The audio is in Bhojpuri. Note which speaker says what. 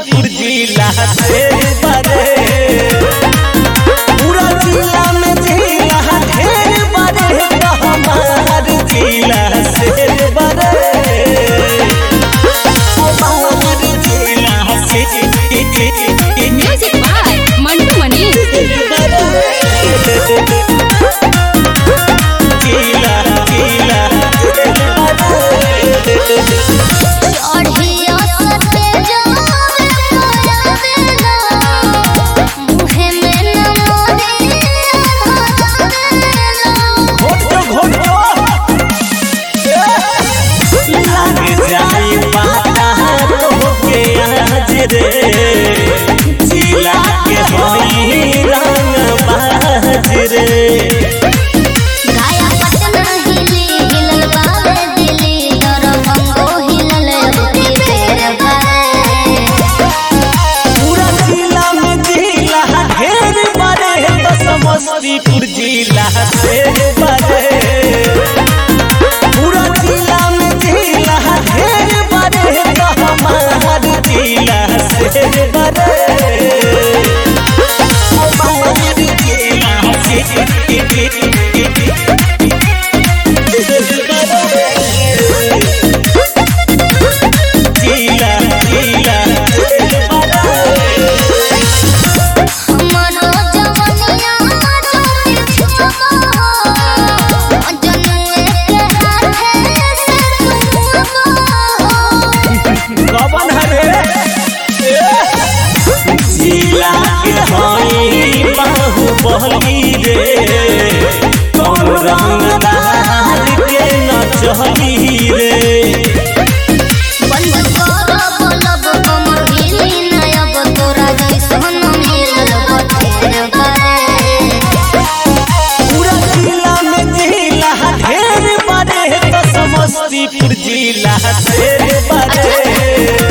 Speaker 1: समस्तीपुर जिला से बड़े पूरा जिला में जिला ढेर बड़े तो हमार जिला से बड़े हमार जिला से
Speaker 2: म्यूजिक बाय मंटू मनी
Speaker 1: जिला जिला
Speaker 3: चढ़िया सते जावे मोरावेला मुहे में न मोरे
Speaker 1: घोटो घोटो लग जाई पाता तोहके आज रे जिला के होई रंग बाज रे
Speaker 3: गाया पटना हिली हिलल बावे दिली दरभंगो हिलल अबकी फेर भरे
Speaker 1: पूरा जिला में जिला ढेर बड़े तो समस्तीपुर जिला से बड़े पूरा जिला में जिला ढेर बड़े तो हमार जिला से बड़े हमार जिला से जिला जिला
Speaker 3: हमरो जवनिया जोती छुपा जनुए के हाथे से छुपा
Speaker 1: कवन हरे जिला के हई बाहुबली रे कौन रंगदार के न चली रे
Speaker 3: बंद कर बोलब कमर हिली नयब तोरा जैसन मिलल बथेर भरे
Speaker 1: पूरा जिला में जिला ढेर बड़े तो समस्तीपुर जिला से बड़े